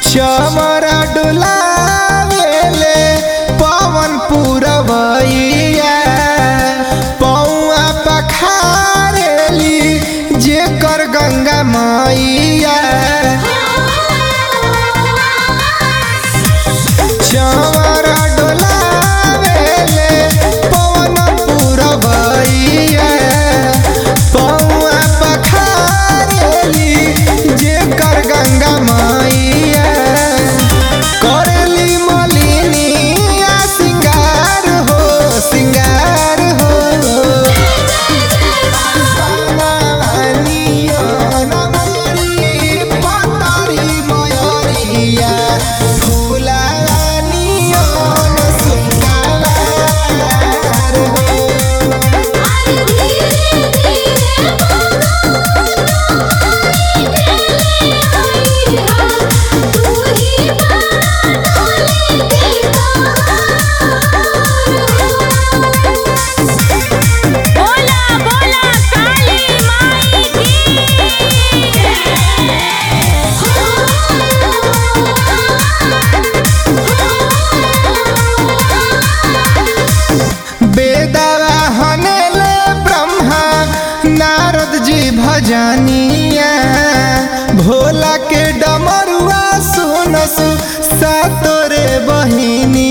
चमरा डुलावेले पवन पुरवैया पौआ पखारेली जेकर गंगा मैया चमरा डोलावेले पवन पुरवैया पौआ पखारेली जेकर गंगा मैया करेली मलिनिया सिंगार हो सिंगार हो बनवानियो नमरी पतरी मयरिया फुलानियो सिंगार हो अरे धीरे धीरे तू ही बोला बोला काली माई बेदवा हनेले ब्रह्मा नारद जी भजनिया भोला के डमरुआ सुनसु सातोरे बहिनी